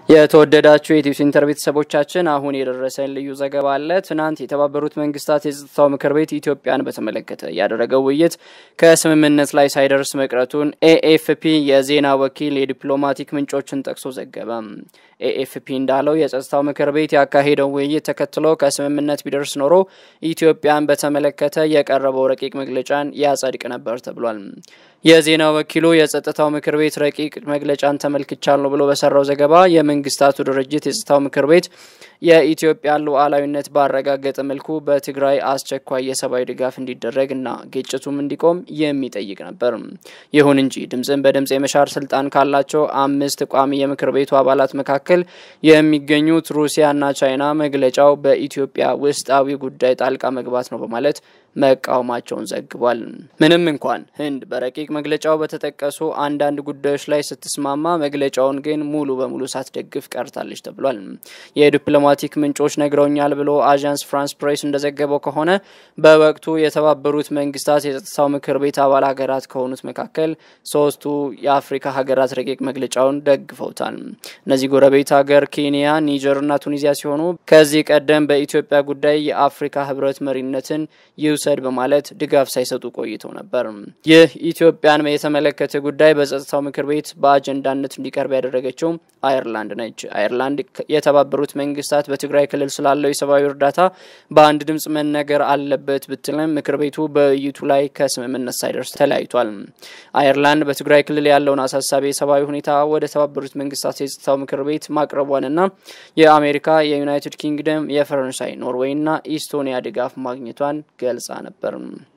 የተወደዳችሁ የኢትዮ ሴንተር ቤተሰቦቻችን አሁን የደረሰን ልዩ ዘገባ አለ። ትናንት የተባበሩት መንግስታት የጸጥታው ምክር ቤት ኢትዮጵያን በተመለከተ ያደረገው ውይይት ከስምምነት ላይ ሳይደርስ መቅረቱን ኤኤፍፒ የዜና ወኪል የዲፕሎማቲክ ምንጮችን ጠቅሶ ዘገበ። ኤኤፍፒ እንዳለው የጸጥታው ምክር ቤት ያካሄደው ውይይት ተከትሎ ከስምምነት ቢደርስ ኖሮ ኢትዮጵያን በተመለከተ የቀረበው ረቂቅ መግለጫን ያጸድቅ ነበር ተብሏል። የዜና ወኪሉ የጸጥታው ምክር ቤት ረቂቅ መግለጫን ተመልክቻለሁ ብሎ በሰራው ዘገባ የመንግስታቱ ድርጅት የጸጥታው ምክር ቤት የኢትዮጵያን ሉዓላዊነት ባረጋገጠ መልኩ በትግራይ አስቸኳይ የሰብአዊ ድጋፍ እንዲደረግ እና ግጭቱም እንዲቆም የሚጠይቅ ነበር። ይሁን እንጂ ድምፅን በድምፅ የመሻር ስልጣን ካላቸው አምስት ቋሚ የምክር ቤቱ አባላት መካከል የሚገኙት ሩሲያና ቻይና መግለጫው በኢትዮጵያ ውስጣዊ ጉዳይ ጣልቃ መግባት ነው በማለት መቃወማቸውን ዘግቧል። ምንም እንኳን ህንድ በረቂቅ መግለጫው በተጠቀሱ አንዳንድ ጉዳዮች ላይ ስትስማማ መግለጫውን ግን ሙሉ በሙሉ ሳትደግፍ ቀርታለች ተብሏል። የዲፕሎማቲክ ምንጮች ነግረውኛል ብሎ አዣንስ ፍራንስ ፕሬስ እንደዘገበው ከሆነ በወቅቱ የተባበሩት መንግስታት የጸጥታው ምክር ቤት አባል ሀገራት ከሆኑት መካከል ሶስቱ የአፍሪካ ሀገራት ረቂቅ መግለጫውን ደግፈውታል። እነዚህ ጎረቤት ሀገር ኬንያ፣ ኒጀርና ቱኒዚያ ሲሆኑ ከዚህ ቀደም በኢትዮጵያ ጉዳይ የአፍሪካ ህብረት መሪነትን ይውሰድ በማለት ድጋፍ ሳይሰጡ ቆይተው ነበር። ይህ ኢትዮጵያን የተመለከተ ጉዳይ በጸጥታው ምክር ቤት በአጀንዳነት እንዲቀርብ ያደረገችው አየርላንድ ነች። አየርላንድ የተባበሩት መንግስታት በትግራይ ክልል ስላለው የሰብአዊ እርዳታ በአንድ ድምጽ መነገር አለበት ብትልም ምክር ቤቱ በውይይቱ ላይ ከስምምነት ሳይደርስ ተለያይቷል። አየርላንድ በትግራይ ክልል ያለውን አሳሳቢ የሰብአዊ ሁኔታ ወደ ተባበሩት መንግስታት የጸጥታው ምክር ቤት ማቅረቧንና የአሜሪካ፣ የዩናይትድ ኪንግደም፣ የፈረንሳይ፣ ኖርዌይና ኢስቶኒያ ድጋፍ ማግኘቷን ገልጻ ነበር።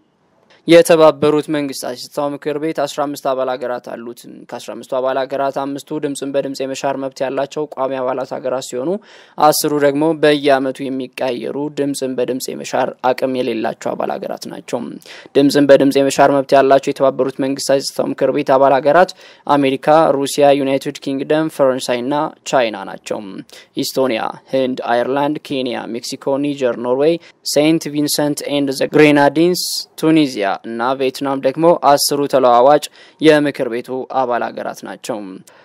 የተባበሩት መንግስታት የጸጥታው ምክር ቤት አስራ አምስት አባል ሀገራት አሉት። ከአስራ አምስቱ አባል ሀገራት አምስቱ ድምፅን በድምፅ የመሻር መብት ያላቸው ቋሚ አባላት ሀገራት ሲሆኑ አስሩ ደግሞ በየአመቱ የሚቀያየሩ ድምፅን በድምፅ የመሻር አቅም የሌላቸው አባል ሀገራት ናቸው። ድምፅን በድምፅ የመሻር መብት ያላቸው የተባበሩት መንግስታት የጸጥታው ምክር ቤት አባል ሀገራት አሜሪካ፣ ሩሲያ፣ ዩናይትድ ኪንግደም፣ ፈረንሳይና ቻይና ናቸው። ኢስቶኒያ፣ ህንድ፣ አየርላንድ፣ ኬንያ፣ ሜክሲኮ፣ ኒጀር፣ ኖርዌይ፣ ሴንት ቪንሰንት ኤንድ ዘ ግሬናዲንስ፣ ቱኒዚያ እና ቪየትናም ደግሞ አስሩ ተለዋዋጭ የምክር ቤቱ አባል ሀገራት ናቸው።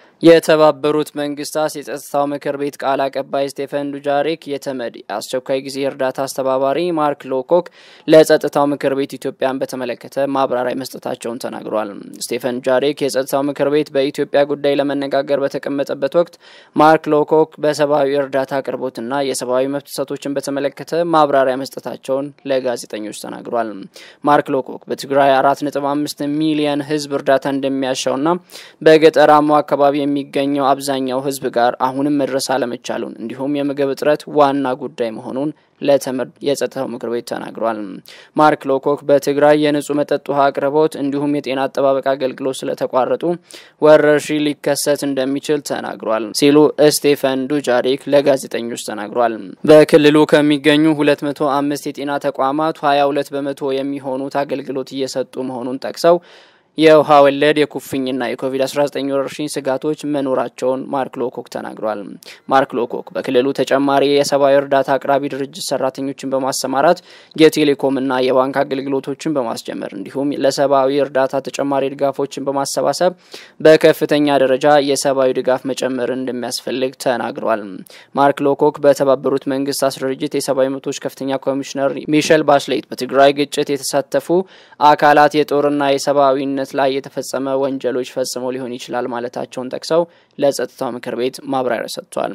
የተባበሩት መንግስታት የጸጥታው ምክር ቤት ቃል አቀባይ ስቴፈን ዱጃሪክ የተመድ የአስቸኳይ ጊዜ እርዳታ አስተባባሪ ማርክ ሎኮክ ለጸጥታው ምክር ቤት ኢትዮጵያን በተመለከተ ማብራሪያ መስጠታቸውን ተናግሯል። ስቴፈን ዱጃሪክ የጸጥታው ምክር ቤት በኢትዮጵያ ጉዳይ ለመነጋገር በተቀመጠበት ወቅት ማርክ ሎኮክ በሰብአዊ እርዳታ አቅርቦትና የሰብአዊ መብት ጥሰቶችን በተመለከተ ማብራሪያ መስጠታቸውን ለጋዜጠኞች ተናግሯል። ማርክ ሎኮክ በትግራይ አራት ነጥብ አምስት ሚሊየን ህዝብ እርዳታ እንደሚያሻውና በገጠራማው አካባቢ የሚገኘው አብዛኛው ህዝብ ጋር አሁንም መድረስ አለመቻሉን እንዲሁም የምግብ እጥረት ዋና ጉዳይ መሆኑን ለተመድ የጸጥታው ምክር ቤት ተናግሯል። ማርክ ሎኮክ በትግራይ የንጹህ መጠጥ ውሃ አቅርቦት እንዲሁም የጤና አጠባበቅ አገልግሎት ስለተቋረጡ ወረርሽኝ ሊከሰት እንደሚችል ተናግሯል ሲሉ ስቴፈን ዱጃሪክ ለጋዜጠኞች ተናግሯል። በክልሉ ከሚገኙ 205 የጤና ተቋማት 22 በመቶ የሚሆኑት አገልግሎት እየሰጡ መሆኑን ጠቅሰው የውሃ ወለድ የኩፍኝና የኮቪድ-19 ወረርሽኝ ስጋቶች መኖራቸውን ማርክ ሎኮክ ተናግሯል። ማርክ ሎኮክ በክልሉ ተጨማሪ የሰብአዊ እርዳታ አቅራቢ ድርጅት ሰራተኞችን በማሰማራት የቴሌኮምና የባንክ አገልግሎቶችን በማስጀመር እንዲሁም ለሰብአዊ እርዳታ ተጨማሪ ድጋፎችን በማሰባሰብ በከፍተኛ ደረጃ የሰብአዊ ድጋፍ መጨመር እንደሚያስፈልግ ተናግሯል። ማርክ ሎኮክ በተባበሩት መንግስታት ድርጅት የሰብአዊ መብቶች ከፍተኛ ኮሚሽነር ሚሸል ባሽሌት በትግራይ ግጭት የተሳተፉ አካላት የጦርና የሰብአዊነት ላይ የተፈጸመ ወንጀሎች ፈጽመው ሊሆን ይችላል ማለታቸውን ጠቅሰው ለጸጥታው ምክር ቤት ማብራሪያ ሰጥቷል።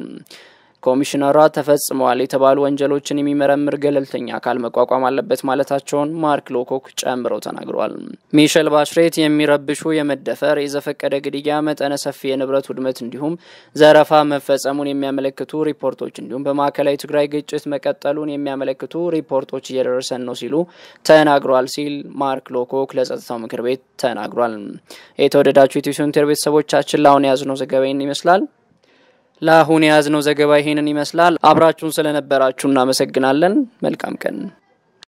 ኮሚሽነሯ ተፈጽመዋል የተባሉ ወንጀሎችን የሚመረምር ገለልተኛ አካል መቋቋም አለበት ማለታቸውን ማርክ ሎኮክ ጨምረው ተናግረዋል። ሚሸል ባሽሬት የሚረብሹ የመደፈር፣ የዘፈቀደ ግድያ፣ መጠነ ሰፊ የንብረት ውድመት እንዲሁም ዘረፋ መፈጸሙን የሚያመለክቱ ሪፖርቶች እንዲሁም በማዕከላዊ ትግራይ ግጭት መቀጠሉን የሚያመለክቱ ሪፖርቶች እየደረሰን ነው ሲሉ ተናግሯል ሲል ማርክ ሎኮክ ለጸጥታው ምክር ቤት ተናግሯል። የተወደዳችሁ የኢትዮ ሴንተር ቤተሰቦቻችን ለአሁን የያዝነው ዘገባ ይህን ይመስላል። ለአሁን የያዝነው ዘገባ ይሄንን ይመስላል። አብራችሁን ስለነበራችሁ እናመሰግናለን። መልካም ቀን